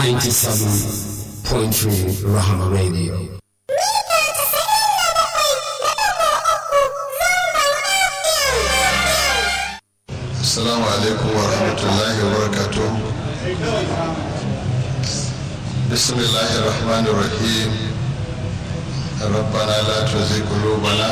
97.3 Rahama Radio. Assalamu alaikum wa rahmatullahi wa barakatuh. Bismillahir Rahmanir Rahim. ربنا لا تزغ قلوبنا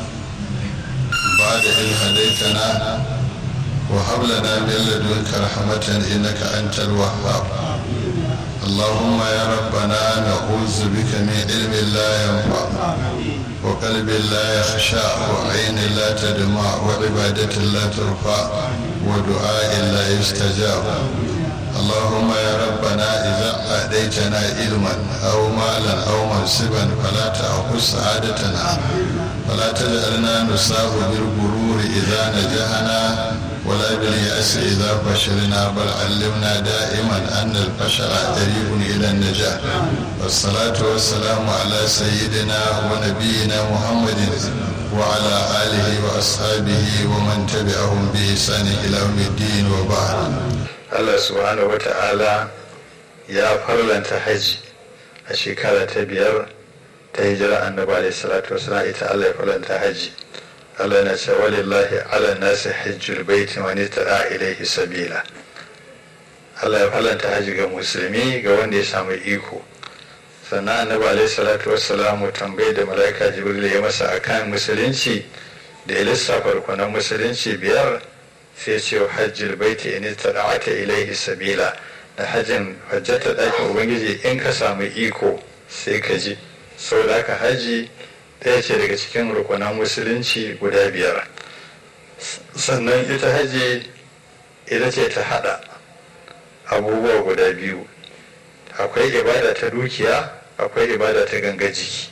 بعد إذ هديتنا وهب لنا من لدنك رحمة إنك أنت الوهاب اللهم يا ربنا نعوذ بك من علم لا ينفع وقلب لا يخشع وعين لا تدمع وعبادة لا ترفع ودعاء لا يستجاب اللهم يا ربنا إذا أهديتنا علما أو مالا أو منصبا فلا تأخذ سعادتنا فلا تجعلنا نصاب بالغرور إذا نجحنا ولا باليأس إذا فشلنا بل علمنا دائما أن الفشل قريب إلى النجاح والصلاة والسلام على سيدنا ونبينا محمد وعلى آله وأصحابه ومن تبعهم بإحسان إلى يوم الدين وبعد Allah subhanahu wata'ala ya farlanta hajji a shekara ta biyar ta hijira annabi alaihi salatu wasallam ita Allah ya farlanta hajji Allah na ce walillahi ala nasi hajjul baiti man tada ilaihi sabila Allah ya farlanta hajji ga musulmi ga wanda ya samu iko sannan annabi alaihi salatu wasallam tambaye da malaika jibril ya masa akan musulunci da ya lissafa rukunan musulunci biyar sai ce hajjil baiti in tada'ata ilaihi sabila da hajjin hajjata ɗakin ubangiji in ka samu iko sai ka ji saboda haka haji ɗaya ce daga cikin rukunan musulunci guda biyar sannan ita haji ita ce ta haɗa abubuwa guda biyu akwai ibada ta dukiya akwai ibada ta ganga jiki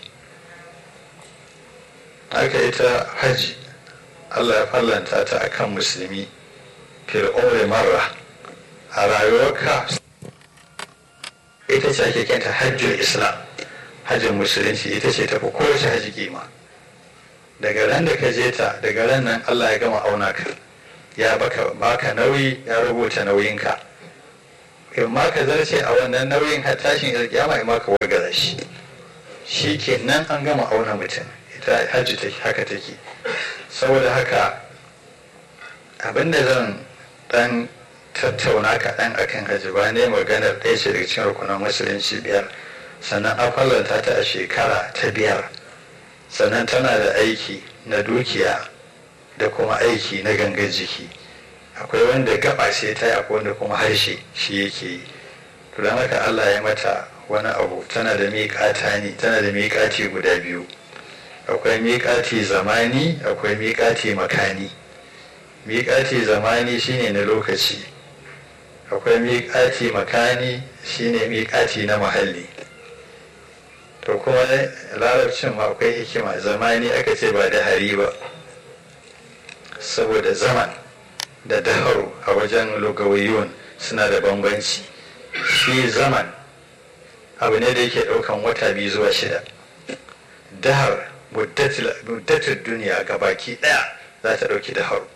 haka ita haji allah ya fallanta ta akan musulmi fil umri marra a rayuwarka ita ce ake kenta hajjul islam hajjin musulunci ita ce tafi kowace haji kima daga ran da ka je ta daga ran nan allah ya gama auna ka ya baka baka nauyi ya rubuta nauyinka in ma ka zarce a wannan nauyin har tashin alkiyama in ma ka wargaza shi shi ke nan an gama auna mutum ita hajji take haka take saboda haka abinda zan dan tattauna kaɗan akan hajji ba ne maganar ɗaya ce daga cikin rukunan musulunci biyar sannan an fallanta ta a shekara ta biyar sannan tana da aiki na dukiya da kuma aiki na gangan jiki akwai wanda gaba sai ta yi akwai wanda kuma harshe shi yake yi to don haka allah ya mata wani abu tana da miƙata ne tana da miƙati guda biyu akwai miƙati zamani akwai miƙati makani miƙati zamani shine na lokaci akwai miƙati makani shine miƙati na muhalli to kuma larabcin ma akwai hikima zamani aka ce ba da hari ba saboda zaman da daharu a wajen lugawiyun suna da bambanci shi zaman abu ne da yake ɗaukan wata biyu zuwa shida dahar muddatin duniya ga baki ɗaya za ta ɗauki daharu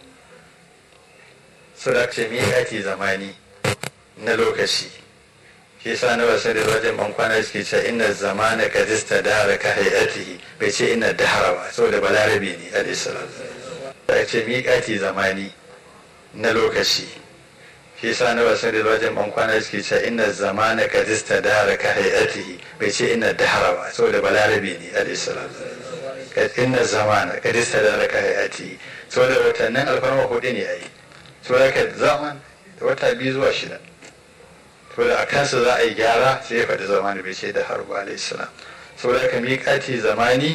suna ce miƙati zamani na lokaci shi sa na wasu da wajen bankwana suke ce ina zamana ka dista dahara ka hayatihi bai ce ina dahara ba saboda balarabe ne alaihissalam ta ce miƙati zamani na lokaci shi sa na wasu da wajen bankwana suke ce ina zamana ka dista dahara ka hayatihi bai ce ina dahara ba saboda balarabe ne alaihissalam inna zamana ka dista dahara ka hayatihi saboda watannin alfarma hudu ne a yi to da ka zaman da wata biyu zuwa shida to da a kansa za a yi gyara sai ya faɗi zamani bai ce da harba alaihissalam so da ka miƙati zamani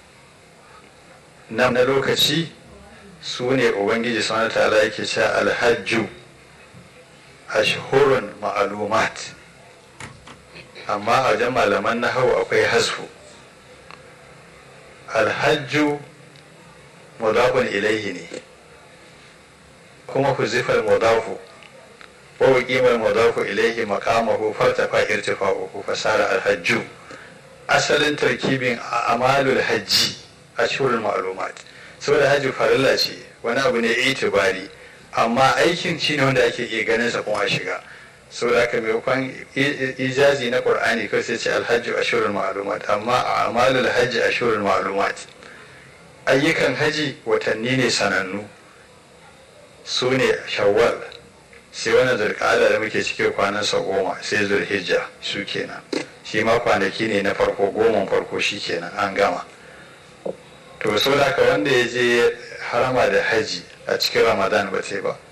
na lokaci su ne ubangiji sana ta'ala yake cewa alhajju ashhurun ma'alumat amma a wajen malaman na hau akwai hasfu alhajju mudafun ilaihi ne kuma huzifar mudafu wa wuqimar mudafu ilaihi maqamahu fartafa irtifa'uhu fasara alhajju asalin tarkibin amalul hajji ashhurul ma'lumat saboda hajji farilla ce wani abu ne itibari amma aikin shi ne wanda ake iya ganin sa kuma shiga saboda haka maimakon ijazi na qur'ani kawai sai ce alhajju ashurul ma'lumat amma a amalul hajji ashurul ma'lumat ayyukan haji watanni ne sanannu su ne shawwal sai wannan zulqa'ada da muke cike kwanan sa goma sai zulhijja su kenan shi ma kwanaki ne na farko goman farko shi kenan an gama to so da haka wanda ya je harama da haji a cikin ramadan ba sai ba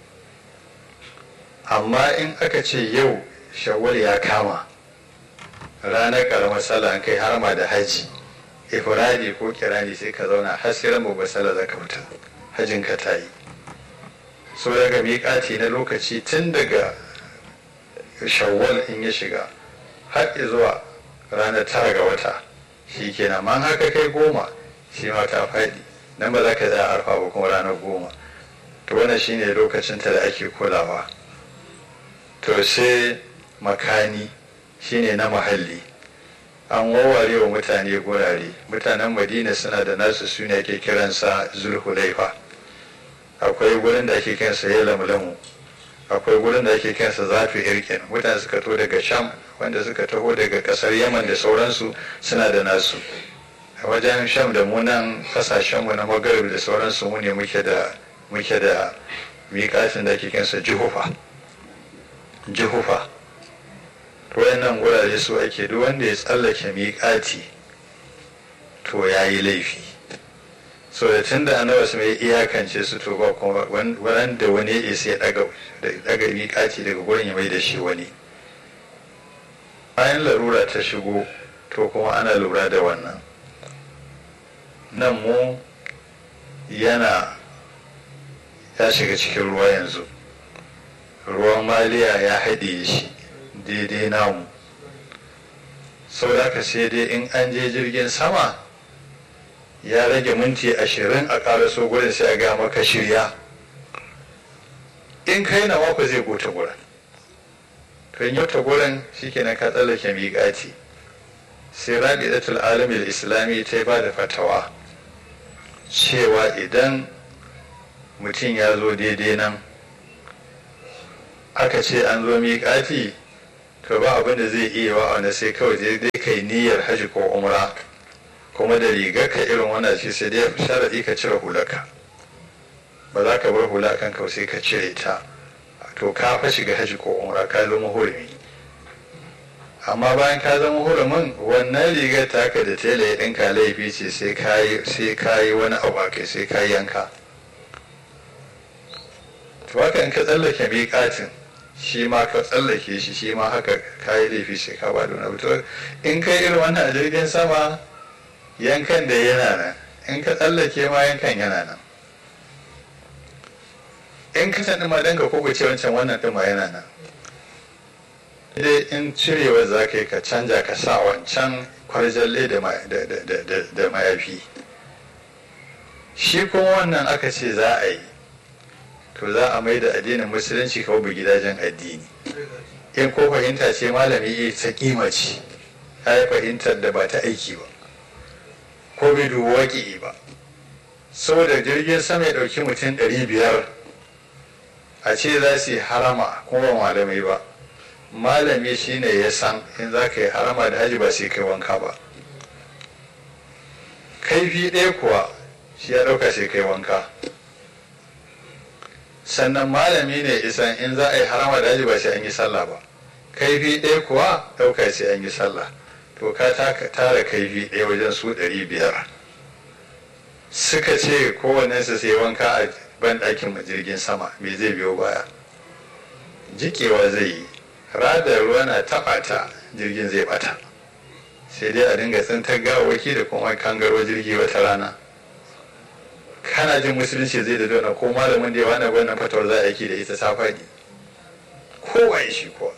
amma in aka ce yau shawwal ya kama ranar karamar sallah an kai harama da haji ifradi ko kirani sai ka zauna har sai ran babbar sallah zaka fita hajin ka ta yi so daga miƙati na lokaci tun daga shawwal in ya shiga har zuwa ranar tara ga wata shi kenan man haka kai goma shi ma ka faɗi nan ba za ka za arfa ba kuma ranar goma to wannan shine lokacin ta da ake kulawa to sai makani shine na mahalli an wawware wa mutane gurare mutanen madina suna da nasu suna ake kiransa zulhulaifa akwai gurin da ake kiransa ya lamlamu akwai gurin da ake kiransa zafi irkin mutane suka to daga sham wanda suka taho daga kasar yaman da sauransu suna da nasu a wajen sham da munan kasashenmu na magarib da sauransu mu ne muke da muke da miƙatin da ake kiransa jihufa jihufa wayannan wurare su ake duk wanda ya tsallake miƙati to ya yi laifi so da tun da annabi su mai iyakance su to ba kuma wanda wani ya sai daga daga miƙati daga gurin ya mai da shi wani bayan larura ta shigo to kuma ana lura da wannan nan mu yana ya shiga cikin ruwa yanzu ruwan maliya ya haɗe shi daidai namu sau da ka sai dai in an je jirgin sama ya rage minti ashirin a ƙaraso gurin sai a ga maka shirya in kai na mako zai gota gurin to in yauta gurin shikenan ka tsallake miƙati sai rabi'atul alamin islami ta ba da fatawa cewa idan mutum ya zo daidai nan aka ce an zo miƙati to ba abin da zai iya wa wanda sai kawai dai kai niyyar hajji ko umra kuma da rigar ka irin wannan ce sai dai sharaɗi ka cire hulaka ba za ka bar hula kan ka sai ka cire ta to ka fa shiga hajji ko umra ka zama hurumi amma bayan ka zama hurumin wannan rigar taka da tela ya ɗinka laifi ce sai kayi sai kayi wani abu kai sai ka yanka to haka in ka tsallake miƙatin shi ma ka tsallake shi shi ma haka kayi laifi sai ka ba da wani abu in kai irin wannan a jirgin sama yankan da yana nan in ka tsallake ma yankan yana nan in ka sani ma danka ko ce wancan wannan ɗin ma yana nan dai in cirewa za ka yi ka canja ka sa wancan kwarjalle da mayafi shi kuma wannan aka ce za a yi to za a mai da addinin musulunci kawo gidajen addini in ko fahimta ce malami iya ta kima ce ya yi fahimtar da ba ta aiki ba ko bai dubu waƙi ba saboda jirgin sama ya ɗauki mutum ɗari biyar a ce za su yi harama kuma ba malamai ba malami shine ya san in za ka yi harama da haji ba sai kai wanka ba kaifi ɗaya kuwa shi ya ɗauka sai kai wanka sannan malami ne isan in za a yi harama da haji ba sai an yi sallah ba kaifi ɗaya kuwa ɗauka sai an yi sallah to ka tara kaifi ɗaya wajen su ɗari biyar suka ce kowannensu sai wanka a ban ɗakin jirgin sama me zai biyo baya jikewa zai yi rada ruwa na taɓa ta jirgin zai bata sai dai a dinga tsintar gawawaki da kuma kangaro jirgi wata rana kana jin musulunci zai da dona ko malamin da ya wani wannan fatawar za a yi da ita ta faɗi kowa shi kuwa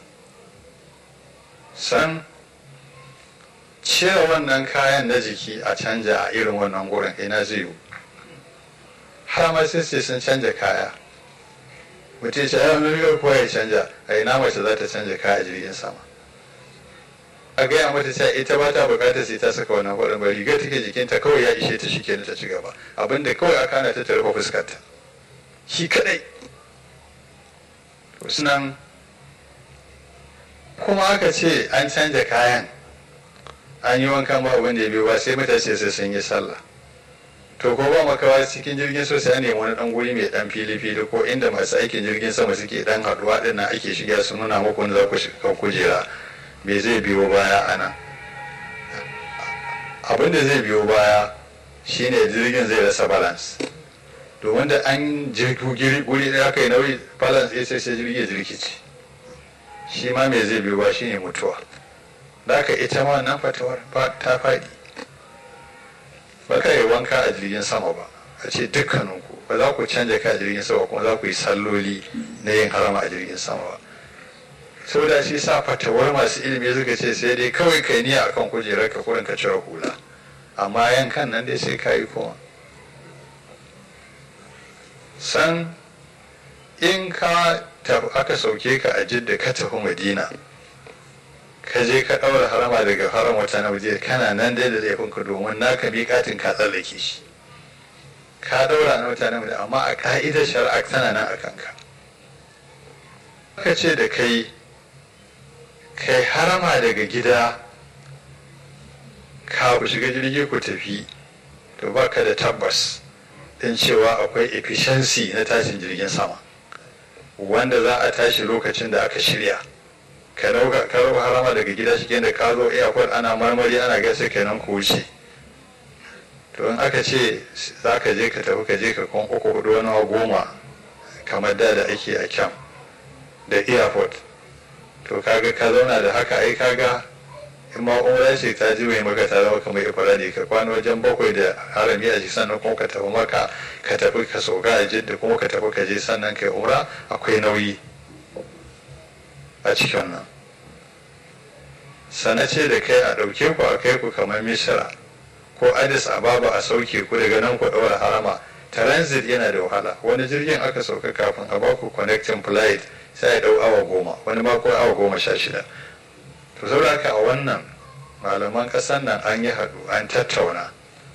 san cire wannan kayan na jiki a canja a irin wannan gurin ina zai yiwu har ma sai sun canja kaya mutum ce ya nuna kuwa ya canja a ina mace za ta canja kaya a jirgin sama a gaya mata cewa ita ba ta bukatar sai ta saka wannan kwaɗin ba rigar take jikinta kawai ya ishe ta shike ta ci gaba abinda kawai aka hana ta ta rufe fuskarta shi kadai sunan kuma aka ce an canja kayan an yi wankan ba wanda ya biyo ba sai mutane sai sun yi sallah to ko ba makawa cikin jirgin so sai ne wani dan guri mai dan fili fili ko inda masu aikin jirgin sama suke dan haduwa din nan ake shiga su nuna muku wanda za ku shiga kujera me zai biyo baya a nan abin da zai biyo baya shine jirgin zai rasa balance domin da an jirgi guri da aka yi nauyi balance ya sai sai jirgi ya jirkice shi ma me zai biyo ba shine mutuwa da aka ita ma nan fatawar ta faɗi ba ka yi wanka a jirgin sama ba a ce dukkaninku ba za ku canja ka a jirgin sama kuma za ku yi salloli na yin harama a jirgin sama ba saboda shi sa fatawar masu ilimi suka ce sai dai kawai kai niyya akan kujerar ka kurin ka cire hula amma yankan nan dai sai ka yi kuma san in ka aka sauke ka a jidda ka tafi madina ka je ka ɗaura harama daga haram wata na waje kana nan dai da laifinka domin naka miƙatin ka tsallake shi ka ɗaura na wata na waje amma a ka'idar shari'a tana nan a kanka ka ce da kai kai harama daga gida ka shiga jirgi ku tafi to ba ka da tabbas din cewa akwai efficiency na tashin jirgin sama wanda za a tashi lokacin da aka shirya ka rauka harama daga gida shi da ka zo airport ana marmari ana gasa kenan ku wuce to in aka ce za ka je ka tafi ka je ka kwan uku hudu wani goma kamar da da ake a kyam da airport to kaga ka zauna da haka ai kaga in ma umra ce ta ji mai maka ta zama kamar ifara ne ka kwana wajen bakwai da harami a sannan kuma ka tafi maka ka tafi ka sauka a jidda kuma ka tafi ka je sannan kai umra akwai nauyi a cikin nan sana ce da kai a ɗauke ku a kai ku kamar misira ko addis ababa a sauke ku daga nan ku ɗaura harama transit yana da wahala wani jirgin aka sauka kafin a baku connecting flight sai ya ɗau awa goma wani ma ko awa goma sha shida to saboda haka a wannan malaman ƙasar nan an yi haɗu an tattauna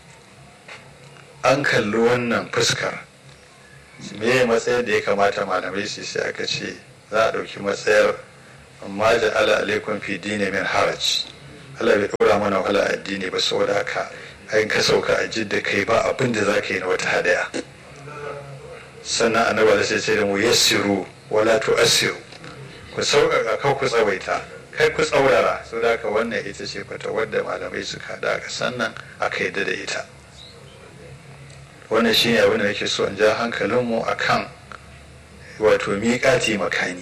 an kalli wannan fuskar me matsayar da ya kamata malamai su sai aka ce za a ɗauki matsayar amma da ala alaikun fi dini min haraj Allah bai ɗora mana wahala addini ba saboda haka an ka sauka a jidda kai ba abin da za ka yi na wata hadaya sannan annabi da sai ce da mu yassiru wala tu'assiru ku sauƙaƙa kan ku tsawaita kai ku tsaurara so da haka wannan ita ce fata wadda malamai suka haɗa aka sannan aka yi da ita wannan shine abin da nake so in ja hankalinmu a kan wato miƙati makani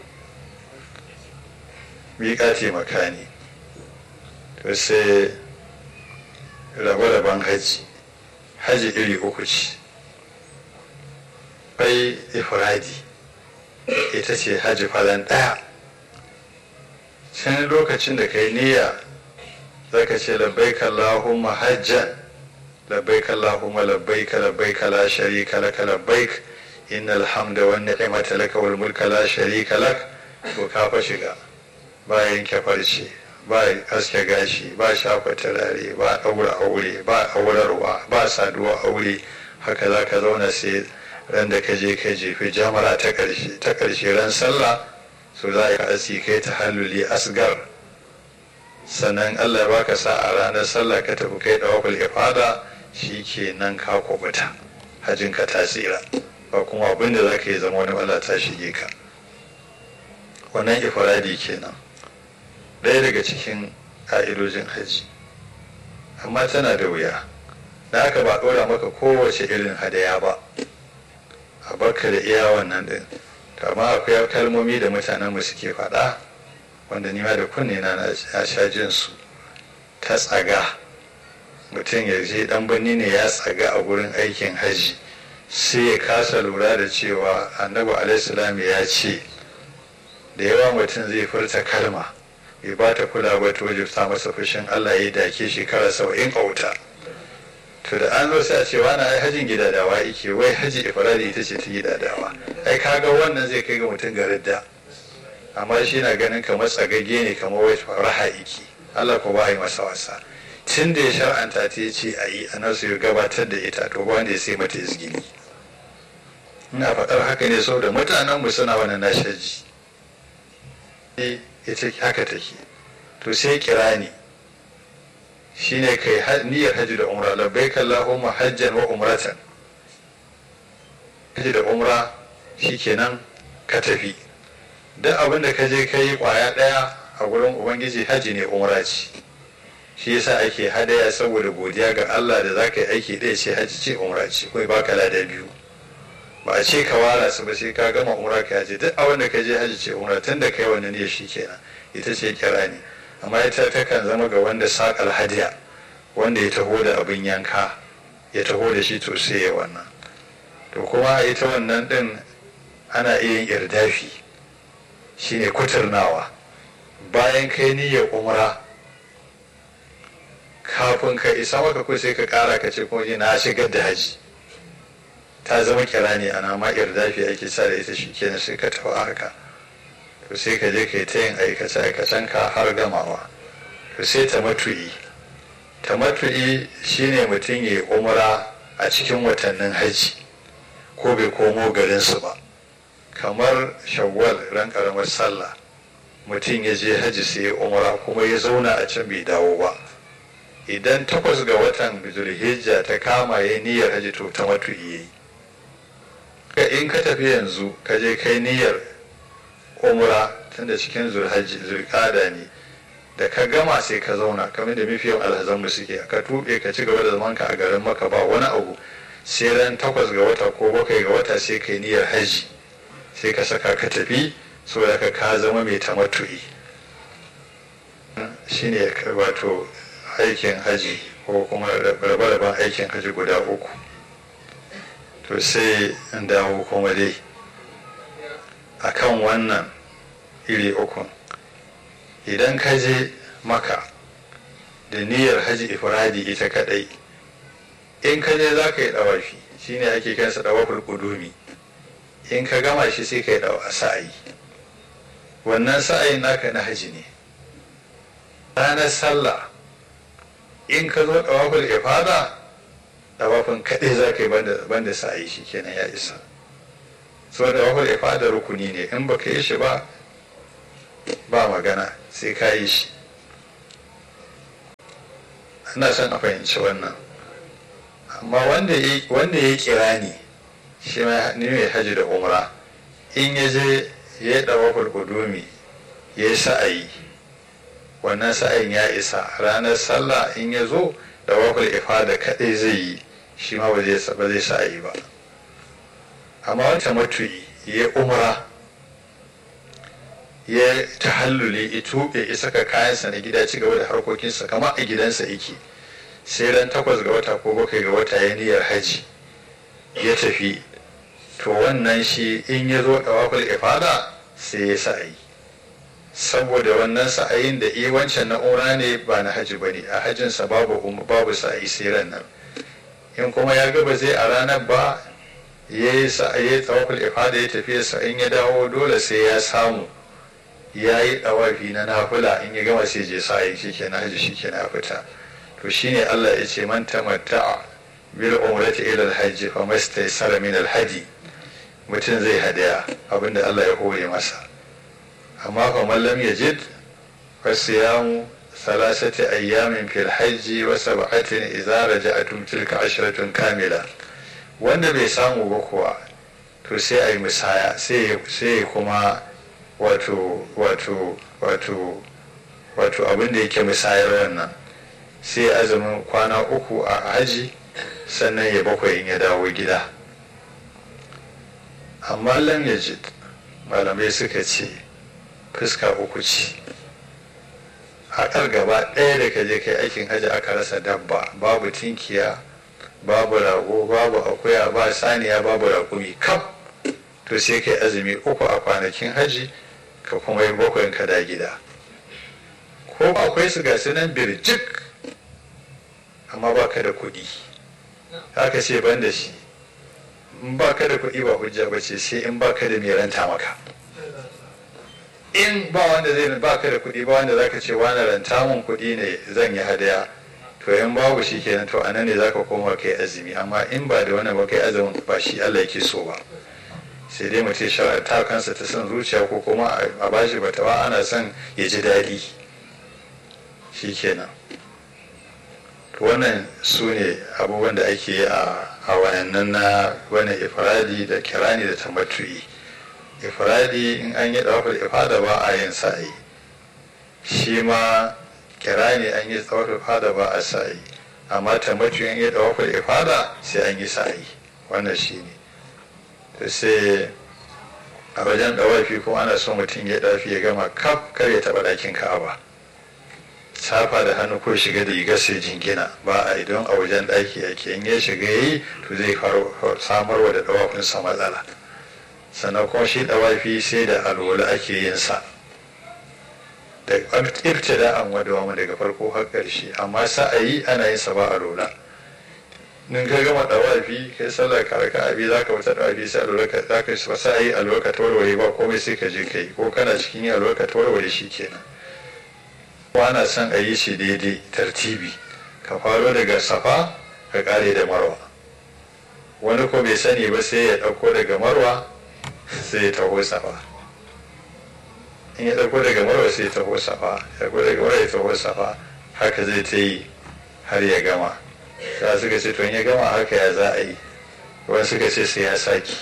miƙati makani to sai rabe-raben haji haji iri uku ce bai ifradi ita ce haji falan ɗaya can lokacin da kai niyya zaka ce labbaik Allahumma hajjan labbaik Allahumma labbaik labbaik la sharika lak labbaik innal hamda wan ni'mata lak wal mulka la sharika lak to ka fa shiga ba yanke farce ba aske gashi ba shafa turare ba ɗaura aure ba aurarwa ba saduwa aure haka za ka zauna sai ran da ka je ka jefi jamara ta ƙarshe ta ƙarshe ran sallah so za ka asi kai ta halluli asgar sannan allah ya baka sa a ranar sallah ka tafi kai ɗawakul ifada shi ke nan ka kubuta hajjinka ta tsira ba kuma abin da za ka yi zama wani wala ta shige ka wannan ifradi kenan ɗaya daga cikin ƙa'idojin hajji amma tana da wuya da haka ba ɗora maka kowace irin hadaya ba a barka da iya wannan ɗin amma akwai kalmomi da mutanen mu suke faɗa wanda nima da kunne na ya sha jin su ta tsaga mutum ya je ɗan birni ne ya tsaga a gurin aikin hajji sai ya kasa lura da cewa annabi alaihissalam ya ce da yawa mutum zai furta kalma bai ba ta kula ba ta wajibta masa fushin Allah ya dake shekara saba'in a wuta to da an zo sai a ce wani ai hajin gidadawa yake wai haji ifradi ita ce ta gidadawa ai kaga wannan zai kai ga mutum ga ridda amma shi na ganin kamar tsagagge ne kamar wai raha iki Allah ko ba yi masa wasa tun da ya shar'anta ta ce a yi a nasu ya gabatar da ita to wanda ya sai mata izgili ina faɗar haka ne saboda mutanen mu suna wani nashaji ita haka take to sai kirani shine kai niyyar hajji da umra labbaik allahumma hajjan wa umratan hajji da umra shikenan ka tafi duk abin da ka je ka yi kwaya ɗaya a gurin ubangiji hajji ne umra ce shi yasa ake hadaya saboda godiya ga Allah da zaka yi aiki ɗaya ce hajji ce umra ce kai baka lada biyu ba a ce ka wara su ba sai ka gama umra ka haji duk abin da ka je hajji ce umra tun da kai wannan ne shi kenan ita ce kira ne amma ita takan zama ga wanda saƙal hadiya wanda ya taho da abin yanka ya taho da shi to sai ya wannan to kuma ita wannan din ana iya yin irdafi shine kuturnawa bayan kai niyyar umra kafin ka isa maka ko sai ka kara ka ce kuma na shigar da haji ta zama kira ne ana ma irdafi ake sa da ita shi kenan sai ka tafi haka to sai ka je ka yi ta yin aikace aikacen ka har gamawa to sai ta matu'i ta matu'i shine mutum ya yi umra a cikin watannin haji ko bai komo garinsu ba kamar shawwal ran karamar sallah mutum ya je haji sai ya umra kuma ya zauna a can bai dawo ba idan takwas ga watan zulhijja ta kama ya niyyar haji to ta matu'i yayi in ka tafi yanzu ka je kai niyyar umra tunda cikin zulhajji zulqada ne da ka gama sai ka zauna kamar da mafiyan alhazan mu suke ka tuɓe ka ci gaba da zaman ka a garin maka ba wani abu sai ran takwas ga wata ko bakwai ga wata sai kai niyyar haji sai ka saka ka tafi saboda ka ka zama mai tamattu'i shine wato aikin haji ko kuma rabe-raben aikin haji guda uku to sai in dawo kuma dai akan wannan iri uku idan ka je maka da niyyar haji ifradi ita kadai in ka je za ka yi dawafi shine ake kansa dawaful kudumi in ka gama shi sai ka yi dawa sa'ayi wannan sa'ayin naka na haji ne ranar sallah in ka zo dawaful ifada dawafin kaɗai za ka yi banda sa'ayi shi kenan ya isa so dawaful ifada rukuni ne in baka yi shi ba ba magana sai ka yi shi ana son a fahimci wannan amma wanda ya kira ni shi ne mai hajji da umra in ya je ya yi dawaful kudumi ya yi sa'ayi wannan sa'ayin ya isa ranar sallah in ya zo dawaful ifada kaɗai zai yi shi ma ba zai sa'ayi ba amma wata matu'i ya umra ya tahalluli ya tuɓe ya saka kayansa na gida ci gaba da harkokinsa kamar a gidansa yake sai ran takwas ga wata ko bakwai ga wata ya niyyar haji ya tafi to wannan shi in ya zo ɗawaful ifada sai ya sa'ayi saboda wannan sa'ayin da iya wancan na umra ne ba na haji ba ne a hajjinsa babu babu sa'ayi sai ran nan in kuma ya gaba zai a ranar ba ya yi sa'ayi tawaful ifada ya tafi in ya dawo dole sai ya samu ya yi ɗawafi na nafula in ya gama sai je sa shi ke na haji shi ke na fita to shine Allah ya ce man tamatta'a bil umrati ila al hajj fa mastaysara min al hadi mutum zai hadaya abinda Allah ya hore masa amma fa man lam yajid fa siyamu thalathati ayyamin fil hajj wa sab'atin idza raja'tum tilka ashratun kamila wanda bai samu ba kuwa to sai a yi misaya sai kuma wato wato wato wato abin da yake misayar wannan sai azumin kwana uku a haji sannan ya bakwai in ya dawo gida amma lam yajid malamai suka ce fuska uku ce haƙar gaba ɗaya da ka je kai aikin haji aka rasa dabba babu tinkiya babu rago babu akuya ba saniya babu raƙumi kaf to sai kai azumi uku a kwanakin haji ka kuma yi bakwai ka da gida ko ba akwai su gasu nan birjik amma ba ka da kuɗi haka ce ban da shi in ba ka da kuɗi ba hujja ba ce sai in ba ka da mai ranta maka in ba wanda zai ba ka da kuɗi ba wanda zaka ce wani ranta mun kuɗi ne zan yi hadaya to in babu shi kenan to anan ne zaka koma kai azumi amma in ba da wani ba kai azumin ba shi Allah yake so ba sai dai mutum ta kansa ta son zuciya ko kuma a bashi batawa ana son ya ji daɗi shi kenan wannan su ne abubuwan da ake yi a wayannan na wani ifradi da kirani da tamattu'i ifradi in an yi ɗaukar ifada ba a yin sa'i shi ma kirani an yi ɗaukar ifada ba a sa'i amma tamattu'i an yi ɗaukar ifada sai an yi sa'i wannan shi ne to sai a wajen ɗawafi kuma ana son mutum ya ɗafi ya gama kaf kar ya taɓa ɗakin ka'aba safa da hannu ko shiga da riga sai jingina ba a idan a wajen ɗaki yake in ya shiga yi to zai samarwa da ɗawafinsa matsala sannan kuma shi ɗawafi sai da alwala ake yin sa da ibtida an wadawa daga farko har ƙarshe amma sa'ayi ana yin sa ba alwala in ka gama ɗawafi kai sallar karaka abi za ka wata ɗawafi sai alwala ka za ka yi sa'ayi alwala ka tawarware ba komai sai ka je ka yi ko kana cikin yin alwala ka tawarware shi kenan ana son a yi shi daidai tartibi ka faro daga safa ka kare da marwa wani ko bai sani ba sai ya ɗauko daga marwa sai ya taho safa in ya ɗauko daga marwa sai ya taho safa ya ɗauko daga marwa ya taho safa haka zai ta yi har ya gama za suka ce to in ya gama haka ya za a yi wani suka ce sai ya saki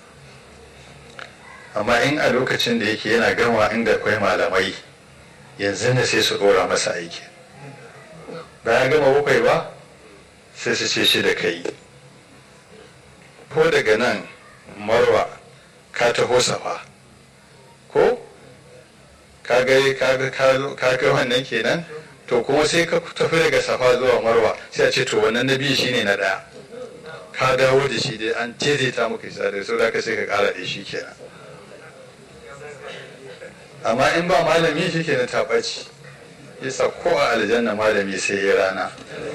amma in a lokacin da yake yana gama inda akwai malamai yanzu ne sai su ɗora masa aiki bayan gama bakwai ba sai su ce shi da kai ko daga nan marwa ka taho safa ko ka ga wannan kenan to kuma sai ka tafi daga safa zuwa marwa sai a ce to wannan na biyu shine na ɗaya ka dawo da shi dai an ta muka isa da sau da ka sai ka ƙara da shi kenan amma in ba malami shi ke na taɓaci yasa ko a aljanna malami sai ya rana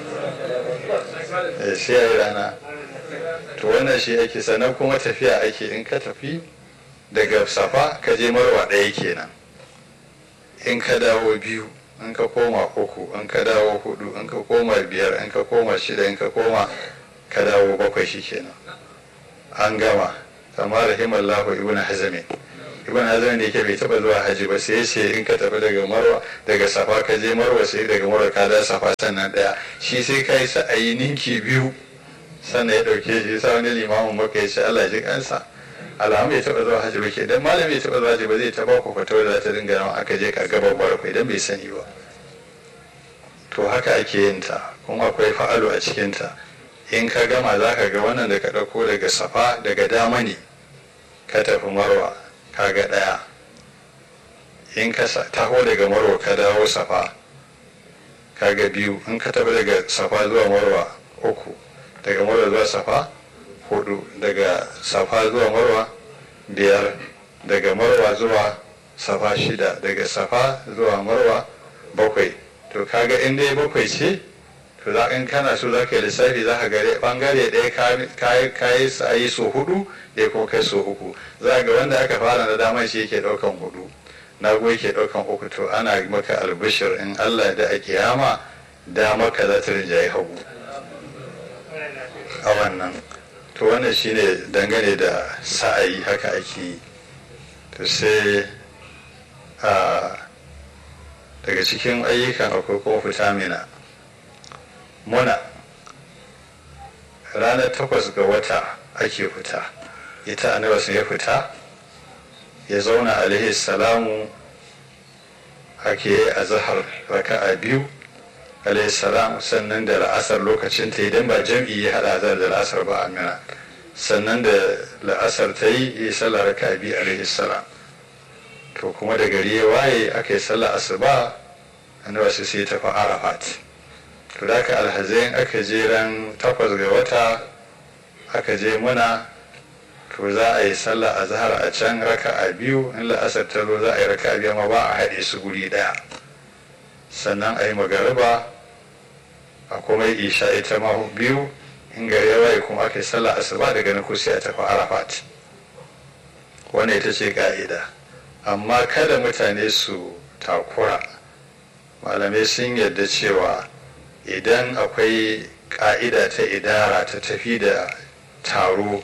sai ya yi rana to wannan shi ake sannan kuma tafiya ake in ka tafi daga safa ka je marwa ɗaya kenan in ka dawo biyu in ka koma uku in ka dawo hudu in ka koma biyar in ka koma shida in ka koma ka dawo bakwai shi kenan an gama kamar rahimallahu ibn hazamin ibn hazan da yake bai taba zuwa haji ba sai ce in ka tafi daga marwa daga safa ka je marwa sai daga marwa ka da safa sannan daya shi sai ka yi sa'ayi ninki biyu sannan ya dauke shi sa wani limamin maka ya ce Allah ji kansa alhamu bai taba zuwa haji ba ke dan malami bai taba zuwa haji ba zai taba ku fatawa da ta dinga nan aka je ka ga babbar kai dan bai sani ba to haka ake yin ta kuma akwai fa'alu a cikin ta in ka gama za ka ga wannan da ka ɗauko daga safa daga dama ne ka tafi marwa kaga ɗaya in ka taho daga marwa ka dawo safa kaga biyu in ka tafi daga safa zuwa marwa uku daga marwa zuwa safa hudu daga safa zuwa marwa biyar daga marwa zuwa safa shida daga safa zuwa marwa bakwai to kaga in dai bakwai ce to za in kana so za ka yi lissafi za ka gare bangare ɗaya ka yi sa'ayi so hudu ɗaya ko kai so uku za ga wanda aka fara na dama shi yake ɗaukan hudu na goyi ke ɗaukan uku to ana maka albishir in allah da a kiyama dama ka za ta rinjaye hagu a wannan to wannan shine dangane da sa'ayi haka ake yi to sai a daga cikin ayyukan akwai kuma fita mina muna ranar takwas ga wata ake fita ita annabi ya fita ya zauna alaihi salamu ake yi a zahar raka'a biyu alaihi salam sannan da la'asar lokacin ta idan ba jam'i ya hada azar da la'asar ba amina sannan da la'asar ta yi yi sallar raka'a biyu alaihi salam to kuma da gari ya waye aka yi sallar asuba annabi sai ta fa arafat to da aka alhazai aka je ran takwas ga wata aka je muna to za a yi sallah a zahar a can raka a biyu in la'asar ta zo za a yi raka a biyu amma ba a haɗe su guri ɗaya sannan a yi magariba a kuma yi isha ita ma biyu in gari ya waye kuma aka yi sallah asuba daga na kusa a tafi arafat wannan ita ce ka'ida amma kada mutane su takura malamai sun yarda cewa idan akwai ka'ida ta idara ta tafi da taro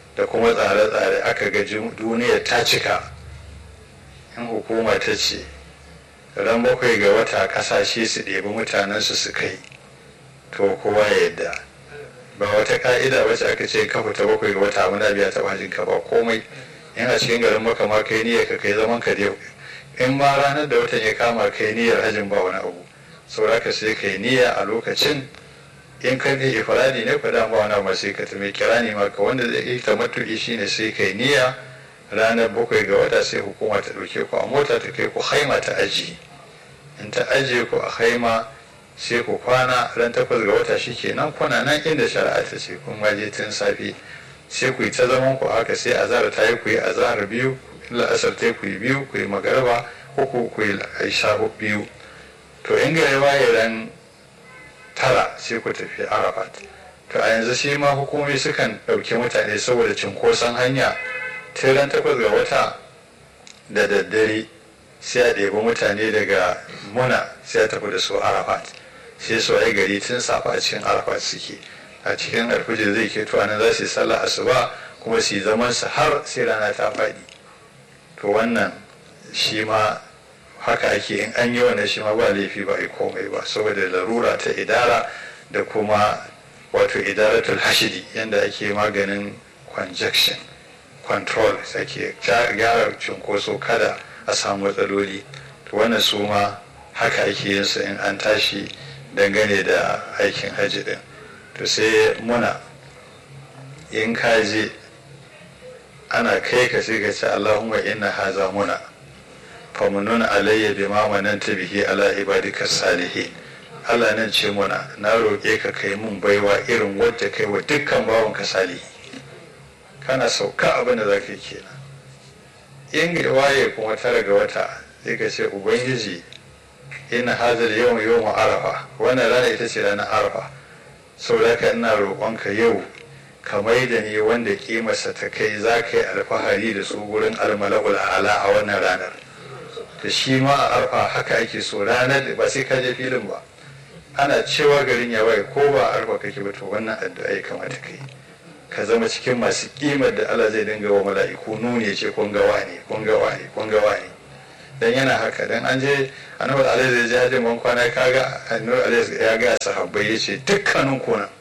da kuma tsare-tsare aka ga duniya ta cika in hukuma ta ce ran bakwai ga wata kasashe su ɗebi mutanensu su kai to kowa ya yadda ba wata ka'ida wacce aka ce ka fita bakwai ga wata muna biya ta bajin ka ba komai in a cikin garin maka ma kai niyyar ka kai zaman ka dai in ma ranar da watan ya kama kai niyyar hajin ba wani abu sauraka sai kai niyya a lokacin in ka ne ifradi ne ku da ba wani abu sai ka tumi kira ne maka wanda zai yi tamattu'i shine sai kai niyya ranar bakwai ga wata sai hukuma ta ɗauke ku a mota ta kai ku haima ta aji in ta ajiye ku a haima sai ku kwana ran takwas ga wata shi kenan kuna nan inda shari'a ta ce kun waje tun safe sai ku yi ta zaman ku haka sai azhar ta yi ku yi azhar biyu la'asar ta ku yi biyu ku yi magarba uku ku yi aisha biyu to in ga waye ran tara sai ku tafi arafat to a yanzu shi ma hukumomi sukan ɗauki mutane saboda cinkoson hanya tun ran takwas ga wata da daddare sai a ɗebi mutane daga muna sai a tafi da su arafat sai su ai gari tun safa a cikin arafat suke a cikin alfijir zai ke tuwa nan za su yi sallah asuba kuma su yi zaman su har sai rana ta faɗi to wannan shi ma haka ake in an yi wannan shi ma ba laifi ba a komai ba saboda larura ta idara da kuma wato idaratul hashidi yadda ake maganin conjection control ake gyara cunkoso kada a samu matsaloli to wannan su ma haka ake yin su in an tashi dangane da aikin hajji din to sai muna in kaje ana kai ka sai ka ce allahumma inna haza muna famunun alayya bi ma mananta bihi ala ibadika salihin Allah nan ce muna na roƙe ka kai mun baiwa irin wadda kai wa dukkan bawan ka salihi kana sauka abin da zaka kenan in waye kuma tara ga wata sai ka ce ubangiji ina hazar yau yau arafa wannan rana ita ce ranar arafa saboda ka ina roƙonka yau ka mai da ni wanda kimarsa ta kai za ka yi alfahari da su gurin almala'ul ala a wannan ranar da shi ma a arfa haka ake so ranar ba sai ka je filin ba ana cewa garin ya bai ko ba arfa kake ba to wannan addu'a ya kamata ka yi ka zama cikin masu kimar da Allah zai dinga wa mala'iku nuni ya ce kun ga wani kun ga wani kun ga wani dan yana haka dan an je annabi alaihi zai je hajjin ban kwana kaga annabi alaihi ya ga sahabbai ya ce dukkanin ku nan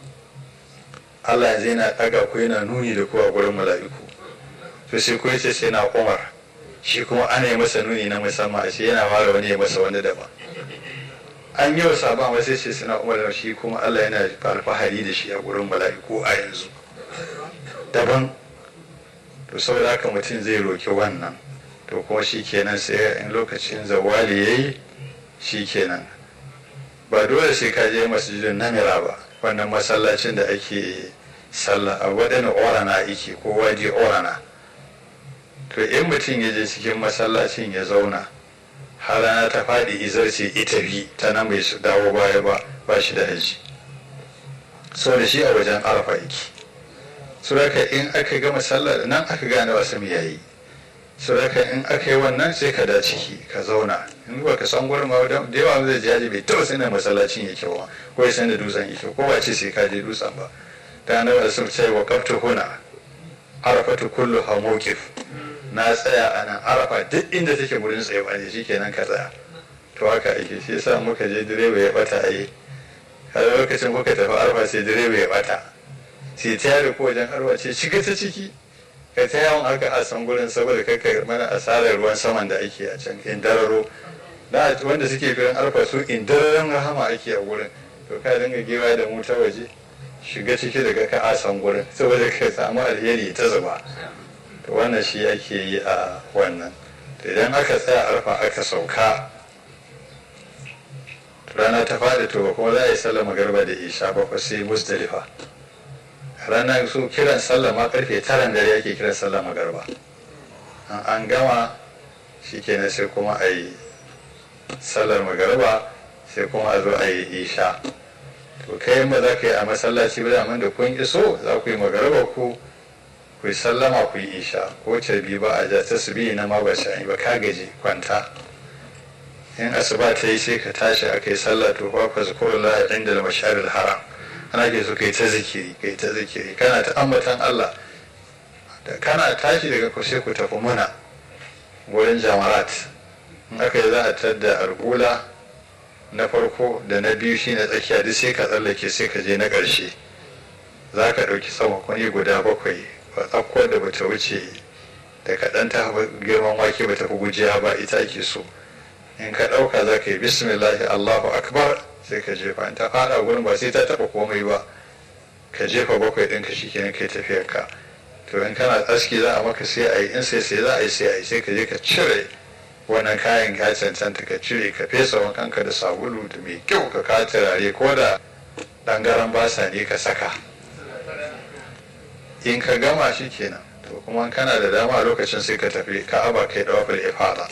Allah yanzu yana daga ku yana nuni da ku a gurin mala'iku to sai ku yace sai na Umar shi kuma ana yi masa nuni na musamman a ce yana fara wani ya masa wani daban an yi wa sabon wasu ce suna umar shi kuma Allah yana alfahari da shi a gurin mala'iku a yanzu daban to saboda haka mutum zai roki wannan to kuma shi kenan sai in lokacin zawali ya yi shi kenan ba dole sai ka je masjidin namira ba wannan masallacin da ake sallah a waɗanda orana ake ko waje orana to in mutum ya je cikin masallacin ya zauna har rana ta faɗi izarce ita bi ta nan bai su dawo baya ba ba shi da haji so da shi a wajen arafa yake suraka in aka gama sallar nan aka gane wasu mu yayi suraka in aka yi wannan sai ka da ciki ka zauna in ba ka san gurin ma da yawa zai je haji bai taɓa sanin masallacin yake ba ko ya san da dutsen yake ko ba ce sai ka je dutsen ba ta nan da sun ce wa kaftu huna arafatu kullu ha mawqif na tsaya a nan arafa duk inda take gurin tsayewa ne shikenan ka tsaya to haka ake shi yasa muka je direba ya bata a yi har lokacin kuka tafi arafa sai direba ya bata sai ta yare ko wajen arwa ce shiga ta ciki ka ta yawon haka a san gurin saboda kaka mana asarar ruwan saman da ake a can indararo da wanda suke gurin arfa su indararen rahama ake a gurin to ka dinga gewa da mu ta waje shiga ciki daga ka a san gurin saboda ka samu alheri ta zuba to wannan shi ake yi a wannan idan aka tsaya arfa aka sauka rana ta faɗi to kuma za a yi sallah magarba da isha ba sai musdalifa ranar su kiran sallah ma karfe taran dare ake kiran sallah magarba an gama shi kenan sai kuma a yi sallar magarba sai kuma a zo a yi isha to kai ba za ka yi a masallaci ba da da kun iso za ku yi magarba ku ku yi sallama ku yi isha ko carbi ba a ja ta su biyu na ma ba shi ba ka gaji kwanta in asuba ta yi sai ka tashi a kai sallah to fa fa zikrullah inda al masharil haram ana ke so kai ta zikiri kai ta zikiri kana ta ambatan Allah da kana tashi daga ku sai ku tafi muna wurin jamarat in aka yi za a tadda argula na farko da na biyu shine tsakiya duk sai ka tsallake sai ka je na ƙarshe za ka ɗauki tsamakoni guda bakwai ba tsakkon da bata wuce da kaɗan ta girman wake bata fi gujiya ba ita ake so in ka ɗauka za ka yi bismillahi allahu akbar sai ka jefa in ta faɗa gurin ba sai ta taɓa komai ba ka jefa bakwai ɗinka shi kenan kai tafiyar ka to in kana aski za a maka sai a yi in sai sai za a yi sai a yi sai ka je ka cire wannan kayan ka cancanta ka cire ka fesa wankanka da sabulu da mai kyau ka ka turare ko da ɗangaren basa ne ka saka in ka gama shi kenan to kuma kana da dama lokacin sai ka tafi ka'aba kai dawafil ifada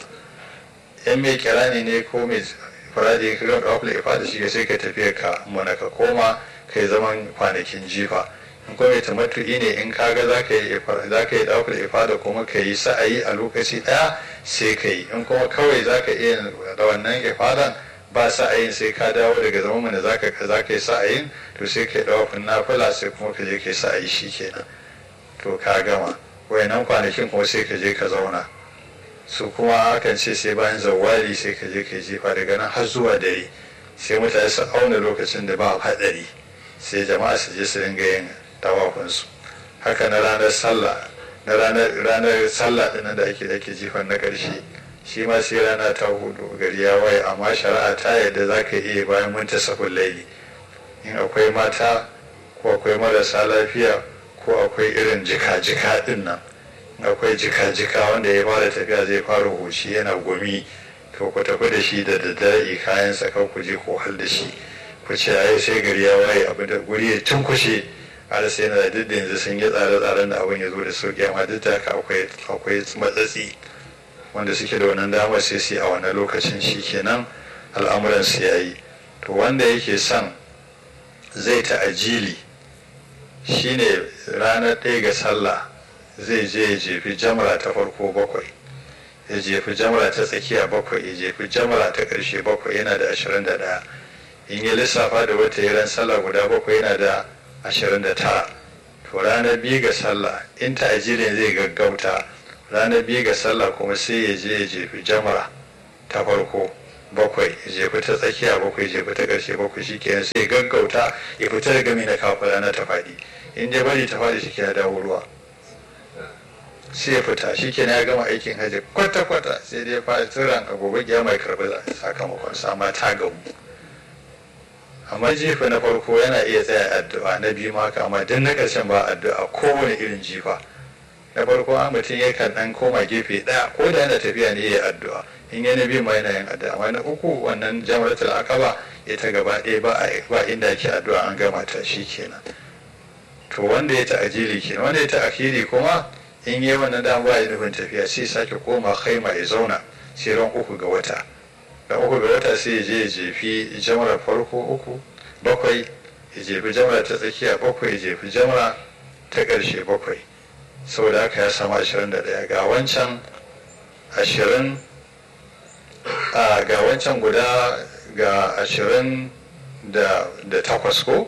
in mai kirani ne ko mai faradi ka gama dawafil ifada shi sai ka tafi ka mana ka koma kai zaman kwanakin jifa in kuma mai tamattu'i ne in kaga za ka yi za ka yi dawafil ifada kuma ka yi sa'ayi a lokaci daya sai ka yi in kuma kawai za ka iya da wannan ifadan ba sa'ayin sai ka dawo daga zaman da za ka yi sa'ayin to sai ka yi dawafin nafila sai kuma ka je ka yi sa'ayi shi kenan to ka gama wayannan kwanakin kuma sai ka je ka zauna su kuma akan ce sai bayan zawali sai ka je ka jefa daga nan har zuwa dare sai mutane su auna lokacin da ba hadari sai jama'a su je su dinga yin tawafinsu haka na ranar sallah na ranar sallah din da ake ake jifan na ƙarshe shi ma sai rana ta hudu gari ya waye amma shari'a ta yadda za ka iya bayan mun tasafin laili in akwai mata ko akwai marasa lafiya ko akwai irin jika-jika din nan akwai jika-jika wanda ya fara tafiya zai fara huci yana gumi to ku tafi da shi da daddare kayan saka ku je ku hal da shi ku ce ai sai gari ya waye abu da guri ya tunkushe har sai na duk da yanzu sun yi tsare-tsaren da abin ya zo da sauki amma duk da haka akwai akwai matsatsi wanda suke da wannan damar sai su a wannan lokacin shi kenan al'amuran su yayi to wanda yake son zai ta ajili shine ranar ɗaya ga sallah zai je ya jefi jamra ta farko bakwai ya jefi jamra ta tsakiya bakwai ya jefi jamra ta ƙarshe bakwai yana da ashirin da ɗaya in ya lissafa da wata ran sallah guda bakwai yana da ashirin da tara to ranar biyu ga sallah in ta ajirin zai gaggauta ranar biyu ga sallah kuma sai ya je ya jefi jamra ta farko bakwai ya jefi ta tsakiya bakwai ya jefi ta ƙarshe bakwai shi kenan sai gaggauta ya fita daga mai na kafa rana ta faɗi in dai bari ta faɗi shi ke dawo ruwa sai ya fita shi ke ya gama aikin hajji kwata-kwata sai dai fa tsiran a gobe ya mai karɓi sakamakon sama ta gamu amma jifa na farko yana iya tsaya addu'a na biyu ma amma duk na ƙarshen ba addu'a kowane irin jifa na farko an mutum ya kan ɗan koma gefe ɗaya ko da yana tafiya ne ya addu'a in ya na biyu ma yana yin addu'a amma na uku wannan jamaratul aqaba ita gaba ɗaya ba inda ake addu'a an gama ta shi kenan to wanda ya ta'ajili kenan wanda ya ta'akiri kuma in yi wannan dama ba ya nufin tafiya sai sake koma kaima ya zauna sai ran uku ga wata ran uku ga wata sai ya je ya jefi jamara farko uku bakwai ya jefi jamara ta tsakiya bakwai ya jefi jamara ta ƙarshe bakwai saboda haka ya samu ashirin da ɗaya ga wancan ashirin ga wancan guda ga ashirin da takwas ko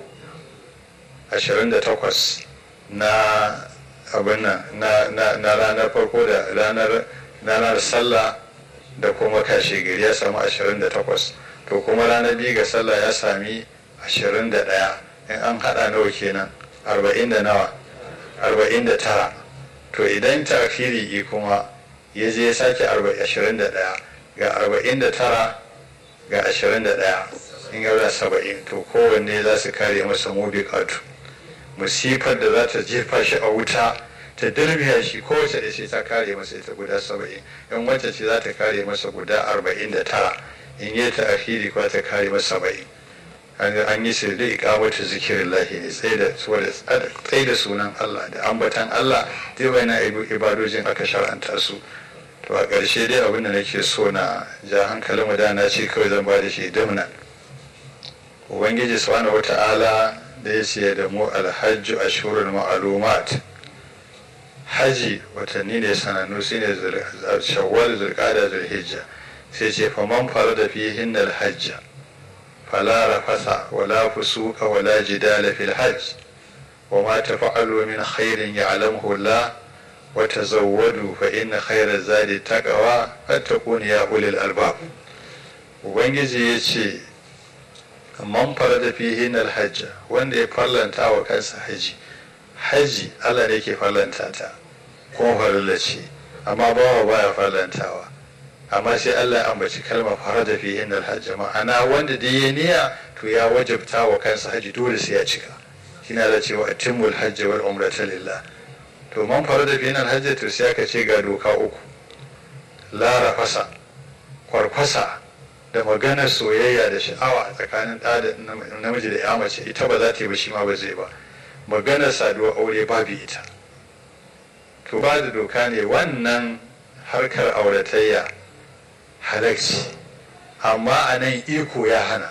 28 na abin nan na ranar farko da ranar ranar sallah da kuma kashe gari ya samu 28 to kuma ranar biyu ga sallah ya sami 21 in an hada nawa kenan 40 da nawa 49 to idan tafiri kuma ya je ya sake 21 ga 49 ga 21 in yaura 70 to kowanne za su kare masa mubikatu musifar da za ta jefa shi a wuta ta dirbiya shi kowace da shi ta kare masa ita guda saba'in in wacce ce za ta kare masa guda arba'in da tara in yi ta akhiri kuwa ta kare masa saba'in an yi su da ikamata zikirin lahi ne tsaye da sunan Allah da ambatan Allah dai wani na ibadojin aka shar'anta su to a ƙarshe dai abin da nake so na ja hankalin da na ce kawai zan ba da shi dimna ubangiji subhanahu wata'ala da ya ce da mu alhajju ashurul ma'lumat haji watanni ne sanannu shine shawwal zulqa'da zulhijja sai ce fa man farada fihin alhajja fala rafasa wala fusuka wala jidala fil hajj wa ma tafa'alu min khairin ya'lamuhu Allah wata zawwadu fa inna khairar zadi taqwa fattaquni ya ulil albab ubangiji ya ce man farada fihi hajja wanda ya farlanta wa kansa haji haji Allah ne ke farlanta ta kuma farilla ce amma bawa baya farlantawa amma sai Allah ya ambaci kalma farada fihi hajja ma'ana wanda da ya niyya to ya wajabta wa kansa haji dole sai ya cika kina da cewa atimul hajji wal umrata lillah to man farada fihi hajja to sai aka ce ga doka uku la rafasa kwarkwasa da maganar soyayya da sha'awa tsakanin ɗa da namiji da ya mace ita ba za ta yi ba shi ma ba zai ba maganar saduwa aure babu ita to ba da doka ne wannan harkar auratayya halakci amma a nan iko ya hana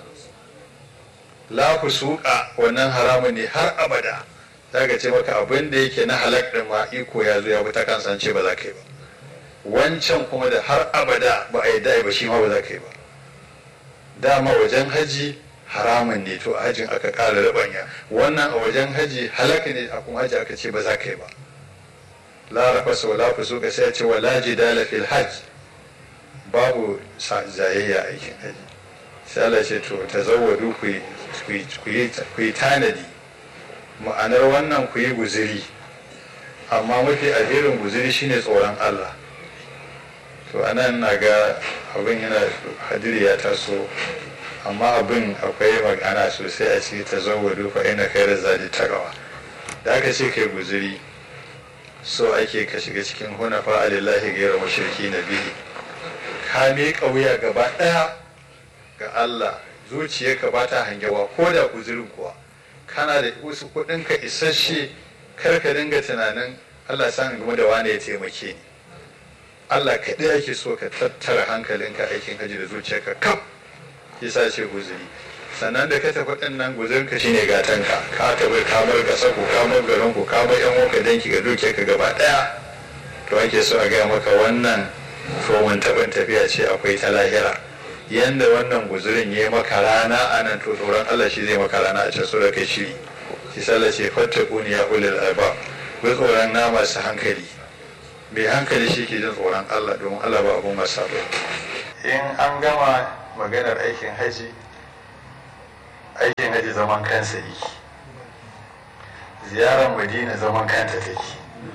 la ku suka wannan haramun ne har abada za ka ce maka abin da yake na halak ɗin ma iko ya zo ya bi ta kansa ce ba za ka yi ba wancan kuma da har abada ba a yi da'i ba shi ma ba za ka yi ba dama wajen haji haramun ne to a hajin aka ƙara rabanya wannan a wajen haji halaka ne a kuma haji aka ce ba za ka yi ba la rafasa wala fusuka sai ce wala jidala fil hajj babu zayayya aikin haji sai Allah ce to tazawwadu ku ku yi tanadi ma'anar wannan ku yi guziri amma mafi alherin guziri shine tsoron Allah to anan na ga abin yana hadiri ya taso amma abin akwai magana sosai a ciki ta zawwadu fa ina kai da zadi takawa da aka ce kai guziri so ake ka shiga cikin hunafa alillahi gaira mashirki na biyu ka miƙa wuya gaba ɗaya ga Allah zuciyarka ba ta hangewa ko da guzirin kuwa kana da wasu kuɗinka isasshe kar ka dinga tunanin Allah san game da wane ya taimake ni Allah kaɗai ake so ka tattara hankalinka aikin haji da zuciyarka kaf yasa ce guzuri sannan da ka tafi ɗin nan guzurinka shine gatanka ka tafi kamar ga sako kamar garin ku kamar yan wanka danki ga dukiyarka gaba ɗaya to ake so a gaya maka wannan fomin taɓin tafiya ce akwai ta lahira yanda wannan guzurin ya yi maka rana a nan to tsoron Allah shi zai maka rana a can so da kai shiri shi sallah ce fattakuni ya ulil albab ku tsoron na masu hankali mai hankali shi ke jin tsoron Allah domin Allah ba abun masa ba in an gama maganar aikin haji aikin haji zaman kansa yake ziyarar madina zaman kanta take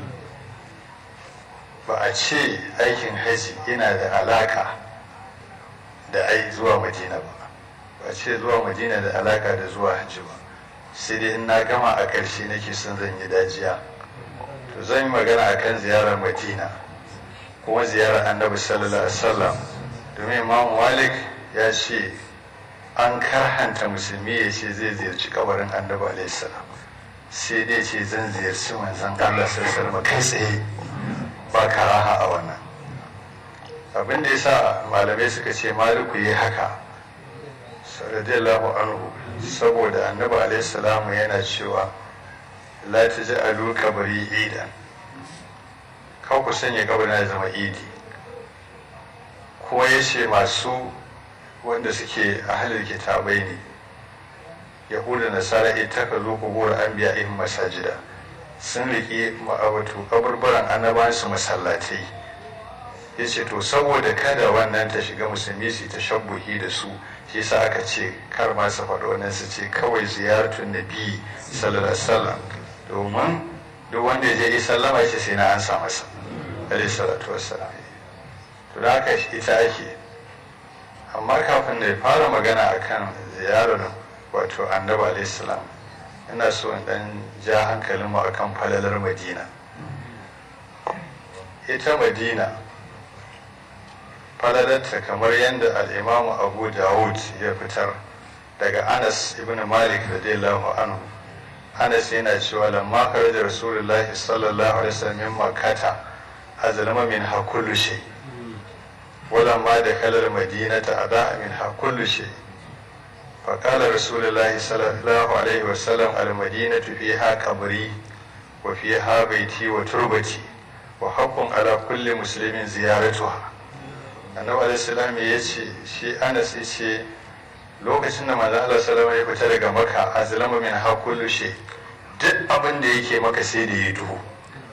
ba a ce aikin haji yana da alaka da ai zuwa madina ba ba a ce zuwa madina da alaka da zuwa hajji ba sai dai in na gama a ƙarshe nake son zan yi dajiya to zan yi magana a kan ziyarar madina kuma ziyarar annabi sallallahu alaihi wasallam domin imam malik ya ce an karhanta musulmi ya ce zai ziyarci kabarin annabi alaihi salam sai dai ce zan ziyarci manzon allah sallallahu alaihi kai tsaye ba karaha a wannan abin da ya sa malamai suka ce maliku yi haka radiyallahu anhu saboda annabi alaihi salamu yana cewa la ta ji alu kabari idan kan ku sanya kabarin ya zama idi kuma ya ce masu wanda suke a halin kitabai ne yahuda nasara ita ka zo ku gora an biya in masajida sun riƙe ma'abatu kaburburan annabansu masallatai ya ce to saboda kada wannan ta shiga musulmi su ta shabbuhi da su shi sa aka ce kar ma su faɗo wannan su ce kawai ziyaratun nabi sallallahu alaihi wasallam domin duk wanda ya je yi sallama shi sai na an sa masa alaihi salatu wassalam to da haka ita ake amma kafin da ya fara magana akan ziyarar wato annabi alaihi salam ina so in dan ja hankalin mu akan falalar madina ita madina falalarta kamar yadda al'imamu abu dawud ya fitar daga anas ibn malik radiyallahu anhu anas yana cewa lamma da rasulullahi sallallahu alaihi wasallam min makkata azlama min ha kullu shay ولما دخل المدينة أضاء منها كل شيء فقال رسول الله صلى الله عليه وسلم المدينة فيها قبري وفيها بيتي وتربتي وحق على كل مسلم زيارتها annabi alaihissalam ya ce shi anas ya ce lokacin da manzo Allah salama ya fita daga maka azlama min ha kullu shay duk abin da yake maka sai da ya duhu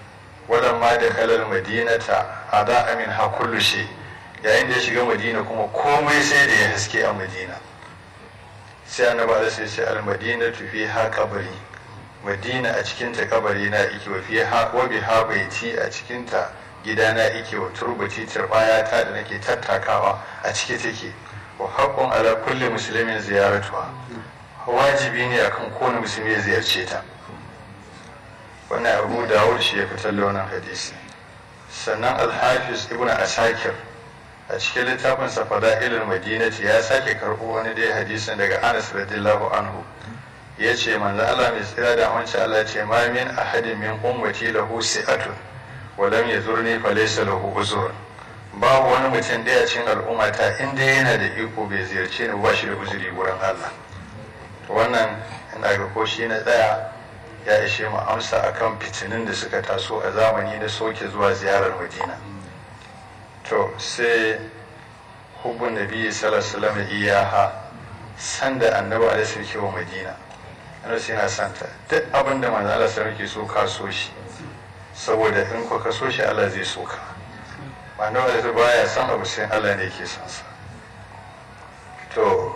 walamma da kalar madinata a da amin ha kullu shi yayin da ya shiga madina kuma komai sai da ya haske a madina sai annaba da sai ce al madina tufi ha kabari madina a cikinta kabari na ike wa fi ha wa bi ha baiti a cikinta gidana ike wa turbati turbaya ta da nake tattakawa a ciki take wa haqqun ala kulli muslimin ziyaratuha wajibi ne akan kowane musulmi ya ziyarce ta wannan abu dawud shi ya fitar da wannan hadisi sannan alhafiz ibn asakir a cikin littafin sa fada'ilul madinati ya sake karɓo wani dai hadisin daga anas radiyallahu anhu ya ce manzo Allah mai tsira da wancan Allah ce ma min ahadin min ummati lahu si'atun wa lam yazurni fa laysa lahu uzur babu wani mutum daya cikin al'ummata inda yana da iko bai ziyarce ni ba shi da uzuri wurin Allah wannan ina ga ko shi na tsaya ya ishe mu amsa akan fitinin da suka taso a zamani na soke zuwa ziyarar madina to sai hubbun nabi sallallahu alaihi wasallam iyaha sanda annabi alaihi sarki wa madina annabi sai yana santa duk abin da manzo Allah sarki so ka so shi saboda in ko ka so shi Allah zai so ka annabi alaihi baya san abu sai Allah ne yake son sa to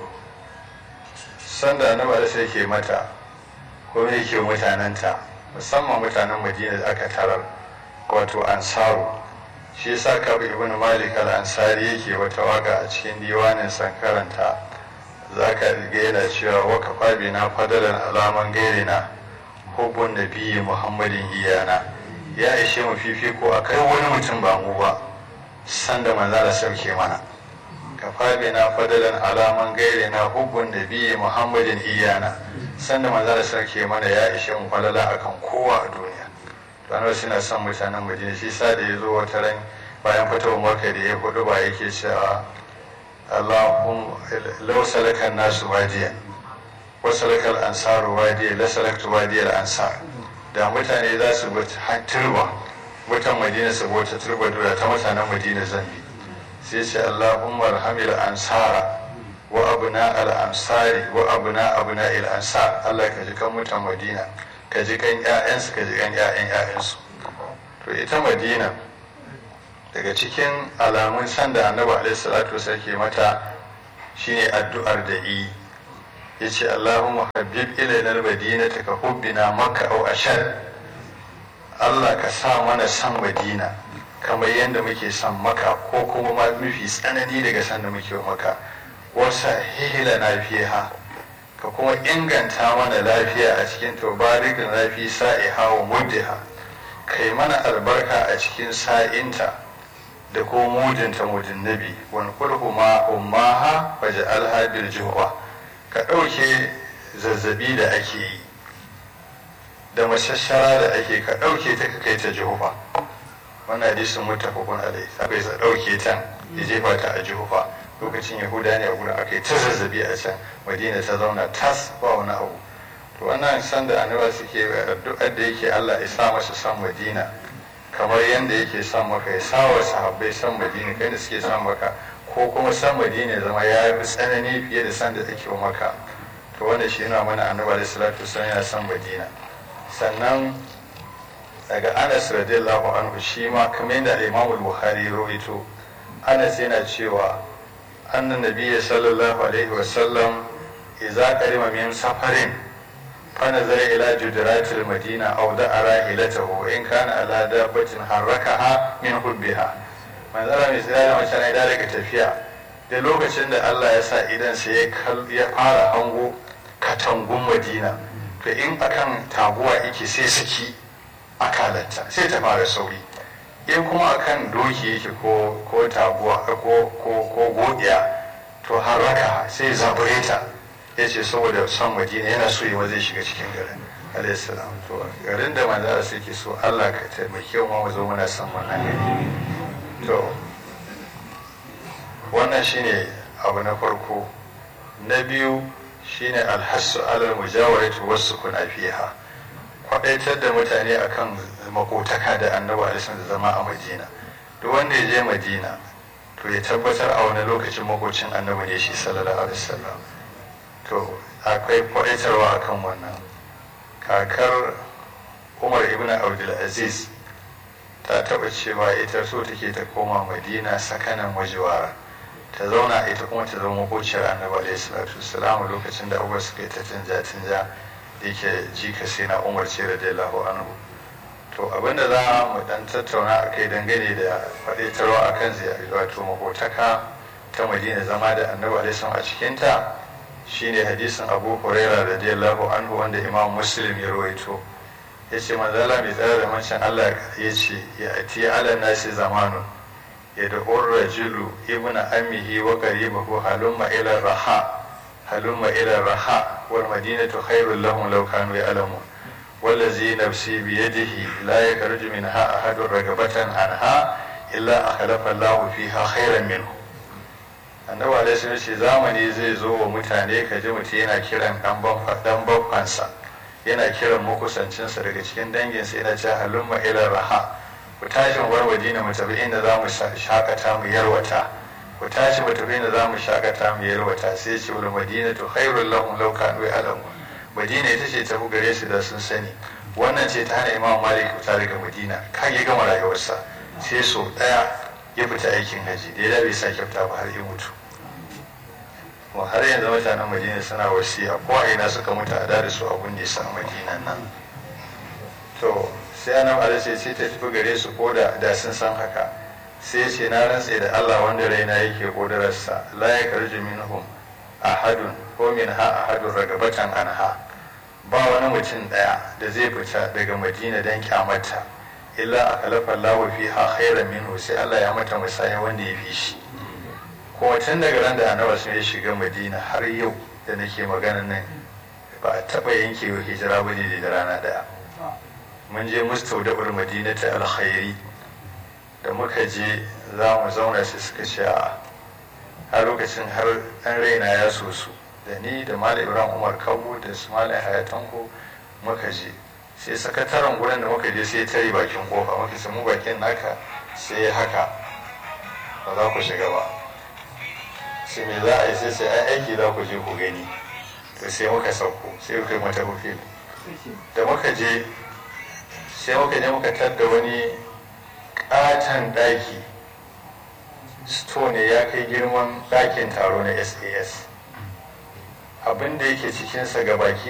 sanda annabi alaihi yake mata ko me yake mutanenta musamman mutanen madina da aka tarar wato ansaru shi yasa kabu ibn malik al-ansari yake wata waka a cikin diwanin sankaranta za ka riga yana cewa waka fabi na fadalan alaman gairina hubun nabiyyi muhammadin iyana ya ishe mu fifiko a kai wani mutum ba mu ba sanda manzara sauke mana ka fabi na fadalan alaman gairina hubun nabiyyi muhammadin iyana sanda manzara sauke mana ya ishe mu falala akan kowa a duniya ranar suna son mutanen madina shi sa da ya zo wata ran bayan fitowar maka da ya hudu ba yake cewa allahun lau salakan nasu wadiya wasu salakal ansaru wadiya la salaktu wadiyar ansar da mutane za su bi turba mutan madina su bauta turba dura ta mutanen madina zambi sai ce allahun marhamil ansara wa abuna al ansari wa abuna abuna il ansar allah ka ji kan mutan madina ka ji kan 'ya'yansu ka ji kan 'ya'yan 'ya'yansu to ita madina daga cikin alamun sanda annabi alaihi salatu ke mata shine addu'ar da yi yace Allahumma habib ilayna al-madinata ka hubbina makka aw ashad Allah ka sa mana san madina kamar yadda muke san maka ko kuma ma mafi tsanani daga san da muke maka wasa hihila na fiha ka kuma inganta mana lafiya a cikin tubarikin lafi sa'iha wa muddiha kai mana albarka a cikin sa'inta da ko mudinta mudin nabi wani kulhu ma ummaha waje alhabil juhwa ka ɗauke zazzabi da ake yi da mashashara da ake ka ɗauke ta ka kai ta juhufa wannan hadisin muttafaqun alai sabai sa ɗauke ta ya jefa ta a juhufa lokacin yahuda ne a gurin aka yi ta zazzabi a can madina ta zauna tas ba wani abu to wannan san da annaba suke addu'ar da yake Allah ya sa masa san madina kamar yadda yake son maka ya sa wa sahabbai san madina kai da suke son maka ko kuma san madina zama ya fi tsanani fiye da san da take maka to wanda shi yana mana annaba da salatu wasallam yana san madina sannan daga anas radiyallahu anhu shi ma kamar yadda imam bukhari ya rawaito anas yana cewa annan nabiyyi sallallahu alaihi wasallam idza qarima min safarin فنظر إلى جدرات المدينة أو دعا راحلته وإن كان على دابة حركها من حبها من ذرا مثلا ما كان إذا لك تفيا da lokacin da Allah ya sa idan sai ya fara hango katangun madina to in akan taguwa yake sai saki akalanta sai ta fara sauri in kuma akan doki yake ko ko taguwa ko ko ko godiya to haraka sai zabure ta ya ce saboda son madina yana so yi zai shiga cikin garin alaihissalam to garin da manzara sai ke so allah ka taimake mu mu zo muna son wannan gari to wannan shine abu na farko na biyu shine alhassu alal mujawarati wasu kuna fiha kwadaitar da mutane akan makotaka da annabi alisan da zama a madina duk wanda ya je madina to ya tabbatar a wani lokacin makocin annabi ne shi sallallahu alaihi wasallam to akwai kwaitarwa akan wannan kakar umar ibn abdulaziz ta taba cewa ita so take ta koma madina sakanan wajewa ta zauna ita kuma ta zama makociyar annabi alaihi salatu wasalam lokacin da abubuwa suka yi ta canja canja da yake jika sai na umar ce radiyallahu anhu to abinda za mu dan tattauna a kai dangane da faɗaitarwa a kan wato makotaka ta madina zama da annabi alaihi a cikinta shine hadisin abu huraira radiyallahu anhu wanda imam muslim ya rawaito ya ce manzala mai tsara da mancin allah ya ce ya ati ala nasi zamanu ya da rajulu ibn amihi wa qaribahu halumma ila raha halumma ila raha wal madinatu khairul lahum law kanu ya'lamun والذي نفسي بيده لا يخرج منها أحد رغبة عنها إلا أخلف الله فيها خيرا منه annabi alaihi ce zamani zai zo wa mutane ka ji mutum yana kiran dan bakwansa yana kiran makusancinsa daga cikin danginsa yana ce halumma ila raha ku tashi mu bar madina mu tafi inda za mu shakata mu yarwata ku tashi mu tafi inda za mu shakata mu yarwata sai ce wal madinatu khairul lahum law kanu ya'lamun madina ita ce ta gare su da sun sani wannan ce ta hana imam malik fita daga madina kan ya gama rayuwarsa sai so daya ya fita aikin haji da ya bai sake fita ba har ya mutu kuma har yanzu mutanen madina suna wasiya ko a ina suka mutu a da su abun da sa madina nan to sai annabi alaihi sai ta tafi gare su ko da da sun san haka sai ce na rantse da Allah wanda raina yake kodararsa la yakarju minhum ahadun ko min ha ahadun ragabatan anha ba wani mutum daya da zai fita daga madina don kyamata illa a kalafa lawa fi ha khairan minhu sai Allah ya mata musaya wanda ya fi shi kuma tun daga ran da annabi sun ya shiga madina har yau da nake magana nan ba a taba yanke wa hijira ba ne da rana daya mun je mustaudabar madina ta alkhairi da muka je za mu zauna sai suka ce a a lokacin har ɗan raina ya so su da ni da malam ibrahim umar kabu da su malam hayatanko muka je sai sakataren gurin da muka je sai tare bakin kofa muka ce mu bakin naka sai haka ba za ku shiga ba sai me za a yi sai sai ai aiki za ku je ku gani to sai muka sauko sai muka yi mata hufil da muka je sai muka je muka tadda wani katon daki stone ya kai girman ɗakin taro na sas abin da yake cikinsa ga baki